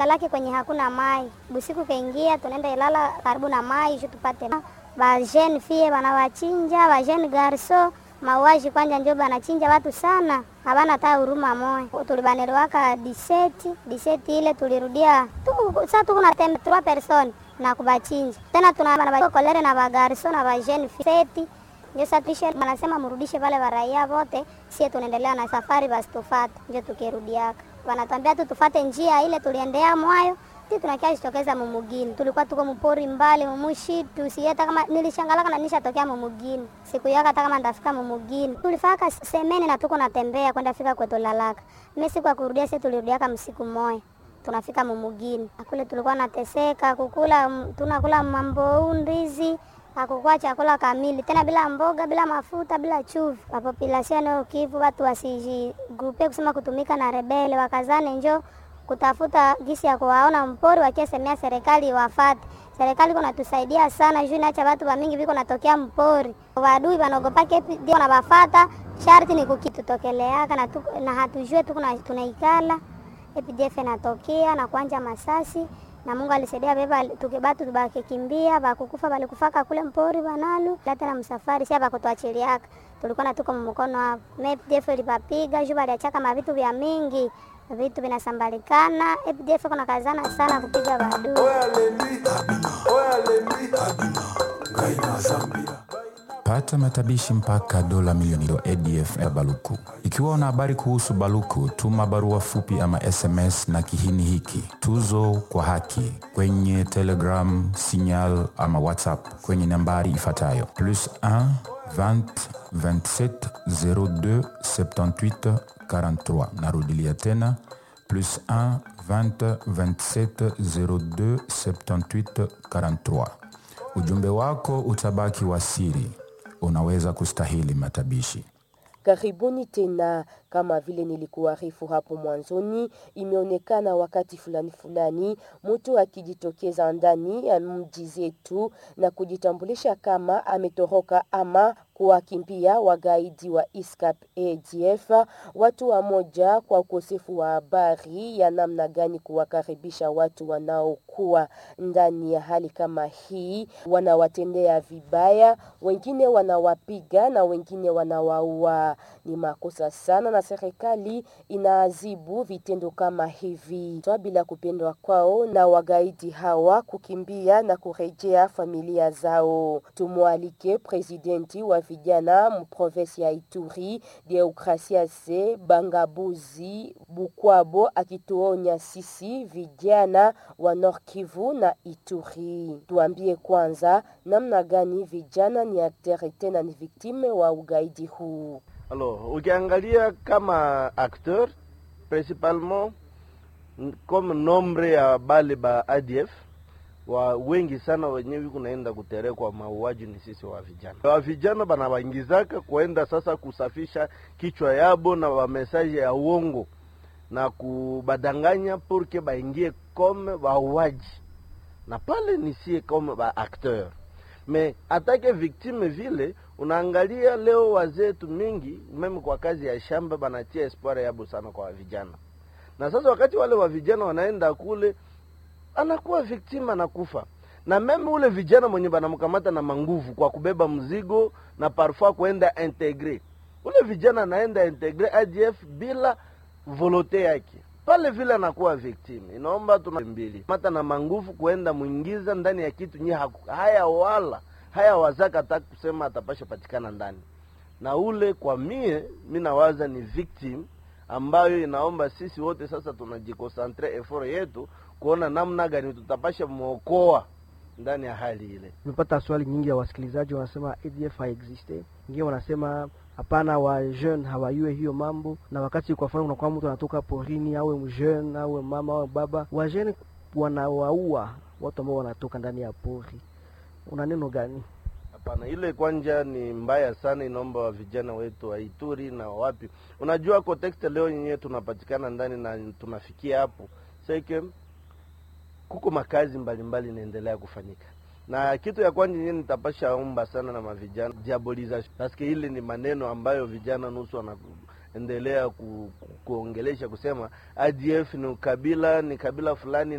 lake kwenye hakuna mai. Busiku kaingia, tunaenda Ilala karibu na mai ju tupate ba jeune fille wanawachinja ba jeune garso mauaji kwanja njo banachinja watu sana, habana hata huruma moya. Tulibaneliwaka diseti diseti ile tulirudia tu, sasa tuko na tembe trois personnes na kubachinja tena, tuna kolere na bagarso na ba jeune fille ndio sasa tuishe wanasema mrudishe wale wa raia wote, sie tunaendelea na safari, basi tufate ndio tukirudiaka. Wanatuambia tu tufate njia ile tuliendea mwayo ti tunakia jitokeza mumugini, tulikuwa tuko mpori mbali mumushi tusieta kama nilishangalaka na nishatokea mumugini siku yaka hata kama ndafika mumugini tulifaka semene na tuko natembea kwenda fika kwetu lalaka mimi siku ya kurudia sisi tulirudiaka msiku moja tunafika mumugini akule tulikuwa nateseka kukula tunakula mambo ndizi hakukuwa chakula kamili tena, bila mboga, bila mafuta, bila chumvi. Population ya Kivu watu wasijigrupe kusema kutumika na rebele, wakazane njo kutafuta gisi ya kuwaona mpori, wakiesemea serikali wafate. Serikali kuna tusaidia sana juu inacha watu wa mingi viko natokea mpori, wadui wanaogopake ndio na wafata. Sharti ni kukitutokeleaka na, tu, na hatujue tu tunaikala EPDF natokea na kuanja masasi na Mungu alisaidia beba tukibatu tubakikimbia bakukufa balikufaka kule mpori banalu lata na msafari sia bakutuachiliaka tulikuwa na tuko mkono hapo EPDF ilipapiga juu baliachaka mavitu vya mingi vitu vinasambalikana EPDF kuna kazana sana kupiga badui pata matabishi mpaka dola milioni ya ADF ya Baluku. Ikiwa una habari kuhusu Baluku, tuma barua fupi ama SMS na kihini hiki tuzo kwa haki kwenye Telegram, Signal ama WhatsApp kwenye nambari ifuatayo plus 1 20 27 02 78 43. Narudilia tena plus 1 20 27 02 78 43. Ujumbe wako utabaki wa siri unaweza kustahili matabishi. Karibuni tena. Kama vile nilikuarifu hapo mwanzoni, imeonekana wakati fulani fulani mtu akijitokeza ndani ya mji zetu na kujitambulisha kama ametoroka ama kuwakimbia wagaidi wa ISCAP ADF. Watu wa moja kwa ukosefu wa habari ya namna gani kuwakaribisha watu wanaokuwa ndani ya hali kama hii, wanawatendea vibaya, wengine wanawapiga na wengine wanawaua. Ni makosa sana na serikali inaadhibu vitendo kama hivi toa bila kupendwa kwao na wagaidi hawa kukimbia na kurejea familia zao. Tumwalike presidenti wa vijana mprovensi ya Ituri Deokrasiase Bangabuzi Bukwabo akituonya sisi vijana wa Nord Kivu na Ituri. Tuambie kwanza namna gani vijana ni akteri tena ni viktime wa ugaidi huu. Alors, ukiangalia kama acteur principalement comme nombre ya bale ba ADF wa wengi sana wenyewe kunaenda kuterekwa mauaji ni sisi wa vijana. Wa vijana bana waingizaka kuenda sasa kusafisha kichwa yabo na wamesaje ya uongo na kubadanganya purke baingie comme wauaji, na pale ni sie comme ba acteur me atake victime vile unaangalia leo wazetu mingi meme kwa kazi ya shamba banatia espoir yabo sana kwa vijana, na sasa wakati wale wa vijana wanaenda kule, anakuwa victime anakufa, na meme ule vijana mwenye banamkamata na manguvu kwa kubeba mzigo na parfois kuenda integre, ule vijana anaenda integre ADF bila volote yake pale vile anakuwa victim. Inaomba tuna mbili mata na manguvu kuenda mwingiza ndani ya kitu nye haya wala haya wazaka hata kusema atapasha patikana ndani na ule. Kwa mie mi nawaza ni victim ambayo inaomba sisi wote sasa tunajikosantre effort yetu kuona namna gani tutapasha mwokoa ndani ya hali ile. Nimepata swali nyingi ya wasikilizaji wanasema ADF haexiste, wengine wanasema hapana, wa jeune hawajue hiyo mambo. Na wakati kwa mfano unakuwa mtu anatoka porini, awe mjeune awe mama awe baba, wa jeune wanawaua watu ambao wanatoka ndani ya pori, una neno gani? Hapana, ile kwanja ni mbaya sana, inaomba wa vijana wetu wa Ituri na wapi, unajua context leo yenyewe tunapatikana ndani na tunafikia hapo seke, kuko makazi mbalimbali inaendelea kufanyika na kitu ya kwanza yenyewe nitapasha omba sana na mavijana diabolization, paske ile ni maneno ambayo vijana nusu wana endelea ku, ku, kuongelesha kusema ADF ni kabila ni kabila fulani